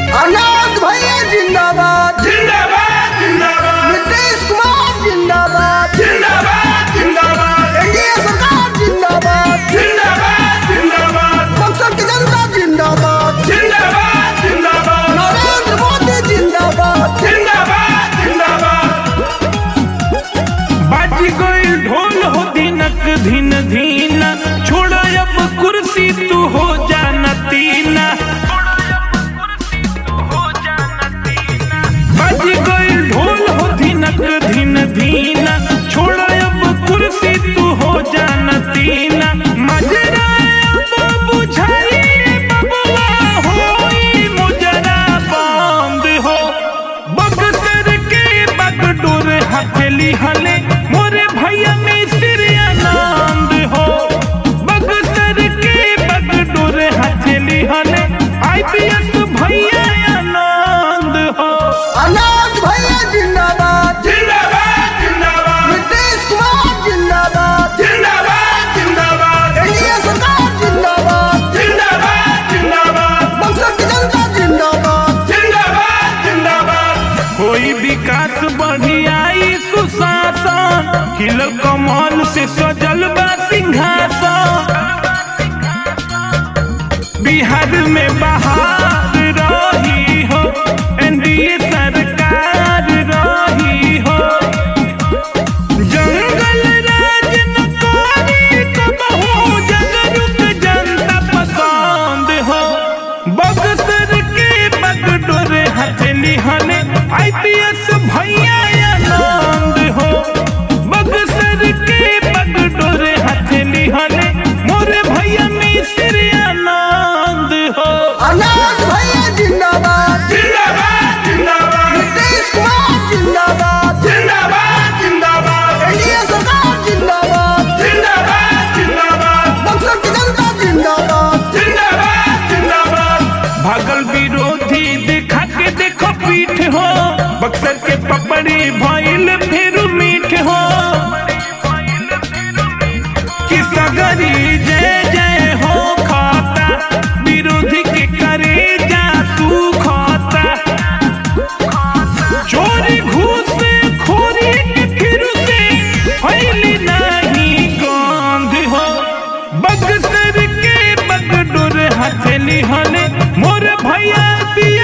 आनंद भैया जिंदाबाद जिंदाबाद जिंदाबाद नीतीश कुमार जिंदाबाद जिंदाबाद जिंदाबाद एनडीए सरकार जिंदाबाद जिंदाबाद जिंदाबाद बक्सर की जनता जिंदाबाद जिंदाबाद जिंदाबाद नरेंद्र मोदी जिंदाबाद जिंदाबाद जिंदाबाद बाजी गई ढोल हो दिनक धीन धीना छोड़ अब कुर्सी तू हो जाना तीना बाजी गई ढोल हो दिनक धीन धीना छोड़ अब कुर्सी तू हो जाना तीना मजरा अब बुझाई बबुआ होई मुजरा बंद हो बक्सर के बगडोर हथेली हले मोरे भैया में सिर आनंद हो बक्सर के बगडोर हथेली हले आईपीएस भैया आनंद हो आनंद भैया जिंदाबाद जिंदाबाद जिंदाबाद नीतीश कुमार जिंदाबाद जिंदाबाद जिंदाबाद एनडीए सरकार जिंदाबाद जिंदाबाद जिंदाबाद बक्सर की जनता जिंदाबाद जिंदाबाद जिंदाबाद कोई विकास बढ़ियाई सुशासन खिलल कमल से सजल बा सिंहासन बिहार में बहार रही हो एनडीए सरकार रही हो जंगल राज न करे कबहू जागरूक जनता पसंद हो बक्सर के बगडोर हथेली हने आईपीएस भैया आनंद हो बक्सर के बगडोर हथेली हने मोरे भैया मिश्र आनंद हो आनंद भैया जिंदाबाद जिंदाबाद जिंदाबाद नीतीश कुमार जिंदाबाद जिंदाबाद जिंदाबाद एनडीए सरकार जिंदाबाद जिंदाबाद जिंदाबाद बक्सर की जनता जिंदाबाद जिंदाबाद जिंदाबाद भागल विरोधी देखा के देखो पीठ हो बक्सर के पपड़ी भइल फिर मीठ हो कि सगरी जय जय हो खाता विरोधी के करे जा तू खाता चोरी घूस खोरी के फिर से फैली नहीं गंध हो बक्सर के बगडोर हथेली हले मोर भैया दिया